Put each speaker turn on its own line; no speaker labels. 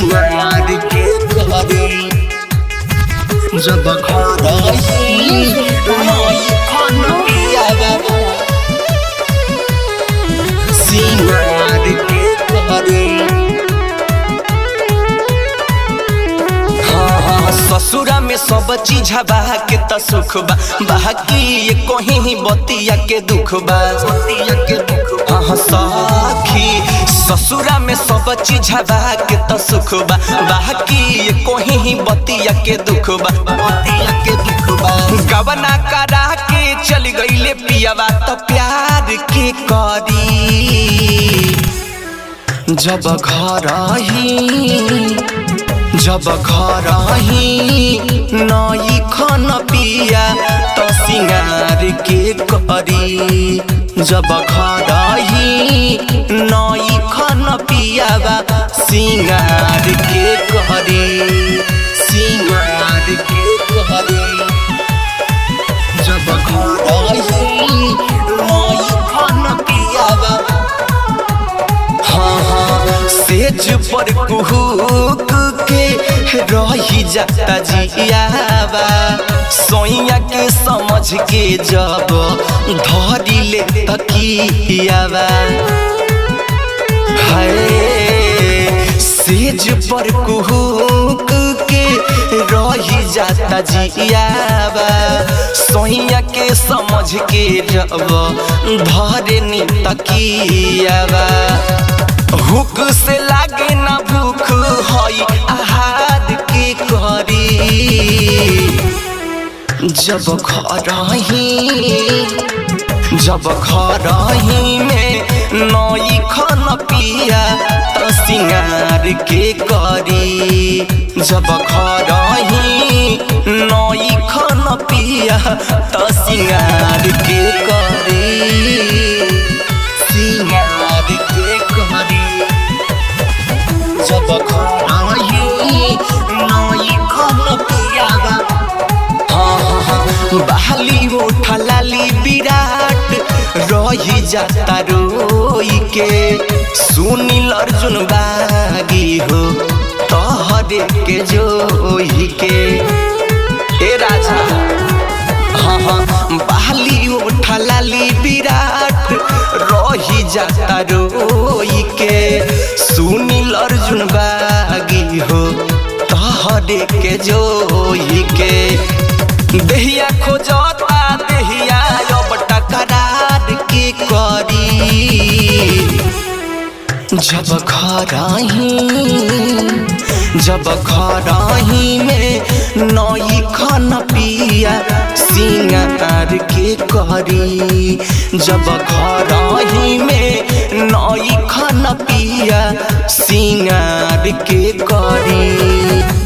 सिंगार के करी जब घर ही नई खन पियावा सिंगार के करी हाँ हाँ ससुरा में सब चीज बा के त सुख बा बाकी ये कहीं ही बतिया के दुख बा बतिया के दुख हाँ हाँ सखी ससुरा में सब चीज बा के त सुख बा बाकी ये कहीं ही बतिया के दुख बा बतिया के दुख बा गवना करा के चल गईले पियावा त प्यार के करी जब घर ही जब घर ही नई खन पिया त सिंगार के करी जब घर ही नई खन पियावा सिंगार के करी सिंगार के करी जब घर ही नई खन पियावा हाँ हाँ सेज पर कुहुक के रही जाता जियावा सोइया के समझ के जब धरी ले तकियावा हाय सेज पर कुहुक के रही जाता जियावा सोइया के समझ के जब धरे नी तकियावा हुक से लागे ना भूख हई आहार के करी जब खरही जब खरही में नई खन पिया त सिंगार के करी जब खरही नई खन पिया त सिंगार के करी सिंगार के करी जब खरही नई खन पियावा हाँ हाँ हाँ बहाली उठा लाली विराट रही जाता रोई के सुनील अर्जुन बागी हो तहरे के जोही के ए राजा हाँ हाँ बहाली उठा लाली विराट रही जाता रोई के सुनील अर्जुन बागी हो तहरे के जोही के देहिया खोजता देहिया अब टकरार के करी जब खराही जब खराही में नई खन पिया सिंगार के करी जब खराही में नई खन पिया सिंगार के करी